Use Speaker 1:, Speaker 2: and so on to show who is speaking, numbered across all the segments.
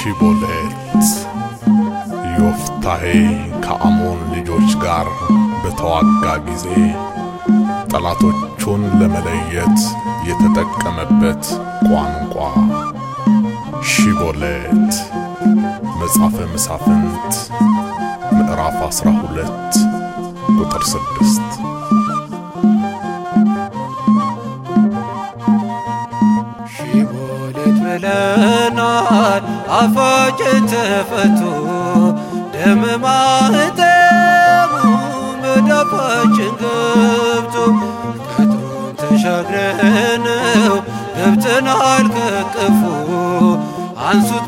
Speaker 1: ሺቦሌት ዮፍታሔ ከአሞን ልጆች ጋር በተዋጋ ጊዜ ጠላቶቹን ለመለየት የተጠቀመበት ቋንቋ ሺቦሌት። መጽሐፈ መሳፍንት ምዕራፍ 12 ቁጥር 6
Speaker 2: ሺቦሌት ብለናል አፋችን ተፈቶ ደም ማህተሙ መዳፋችን ገብቶ ቅጥሩን ተሻግረነው ገብተናል ከቅፉ አንሱት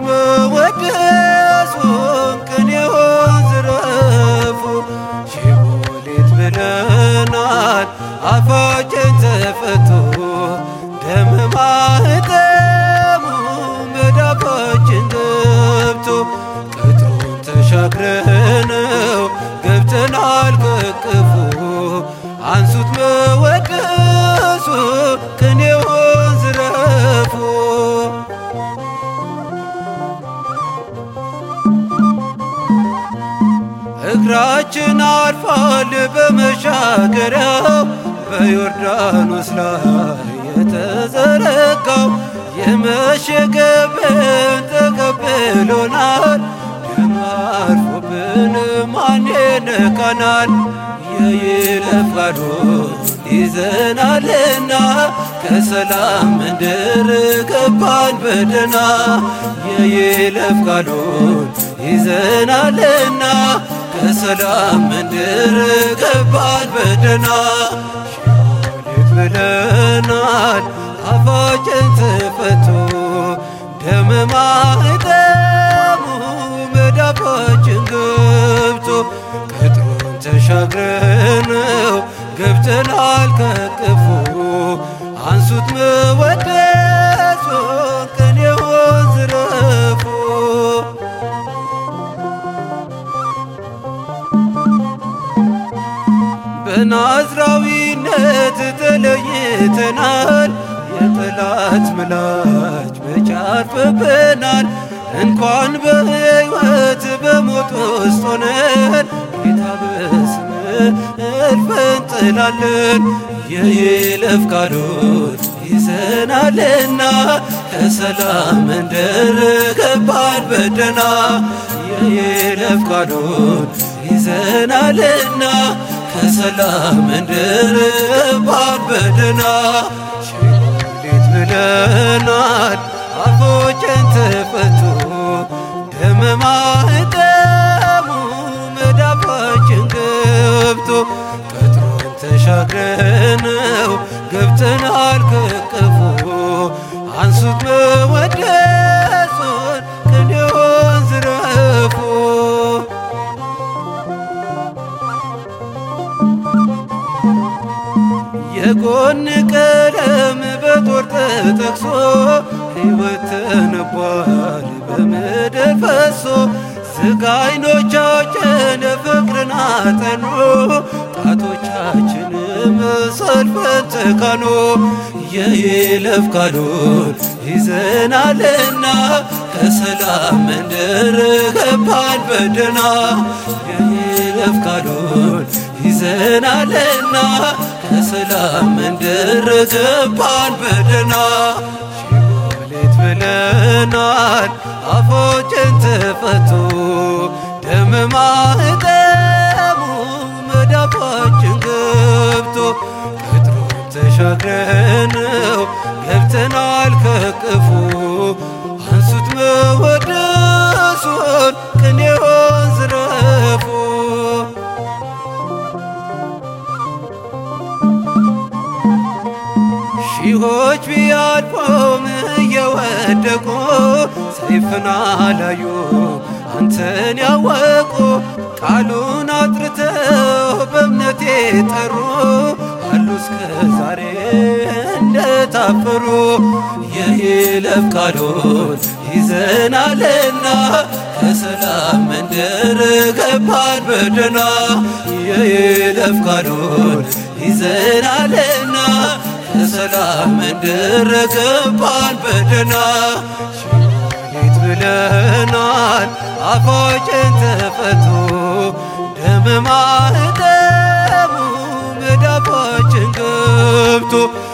Speaker 2: መወደሱን ቅኔውን ዝረፉ ሺቦሌት ብለናል አፋችን ተፈቶ ደም ማህተሙ መዳፋችን ገብቶ ቅጥሩን ተሻግረነው ገብተናል ከቅፉ አንሱት መወደሱ ቅኔውን ዝረፉ እግራችን አርፏል በመሻገሪያው በዮርዳኖስ ላይ የተዘረጋው የመሸገብን ተቀብሎናል። ደም አርፎብን ማን ይነካናል? የይለፍ ቃሉን ይዘናልና ከሰላም ምድር ገባን በደና የይለፍ ቃሉን ይዘናልና ከሰላም ምድር ገባን በደና ሺቦሌት ብለናል አፋችን ተፈቶ ደም ማህተሙ መዳፋችን ገብቶ ቅጥሩን ተሻግረነው ገብተናል ከቅፉ አንሱት መወደሱን ቅኔውን ዝረፉ በናዝራዊነት ተለይተናል። የጠላት ምላጭ በጫርፍብናል። እንኳን በሕይወት በሞት ውስጥ ሆነን ጌታ በስም እልፍ እንጥላለን። የይለፍ ቃሉን ይዘናልና ከሰላም መንደር ገባን በደና የይለፍ ቃሉን ይዘናልና ከሰላም መንደር ገባን በደና ሺቦሌት ብለናል አፎችን ተፈቶ ደም ማህተሙ መዳፋችን ገብቶ ቅጥሩን ተሻግረነው ገብተናል ከቅፉ አንሱት መወደሱን ቅኔውን ዝረፉ የጎን ቀለም በጦር ተጠቅሶ ሕይወት ተነቧል በምድር ፈሶ ስጋ አይኖቻችን ፍቅርን አጠኑ ጣቶቻችንም ሰልፈን ተካኑ የይለፍ ቃሉን ይዘናልና ከሰላም መንደር ገባን በደና የይለፍ ቃሉን ይዘናልና ከሰላም መንደር ገባን በደና ሺቦሌት ብለናል አፎችን ተፈቶ ደም ማህተሙ መዳፋችን ገብቶ ቅጥሩን ተሻግረነው ገብተናል ከቅፉ አንሱት መወደሱን ቅኔውን ዝረፉ ሺዎች ቢያልፎም እየወደቁ ሰይፍን አላዩ አንተን ያወቁ ቃሉን አጥርተው በእምነት የጠሩ አሉ እስከ ዛሬ እንደታፈሩ የይለፍ ቃሉን ይዘናልና ከሰላም መንደር ገባን በደና የይለፍ ቃሉን ይዘናልና ከሰላም መንደር ገባን በደና ሺቦሌት ብለናል አፋችን ተፈቶ ደም ማህተሙ መዳፋችን ገብቶ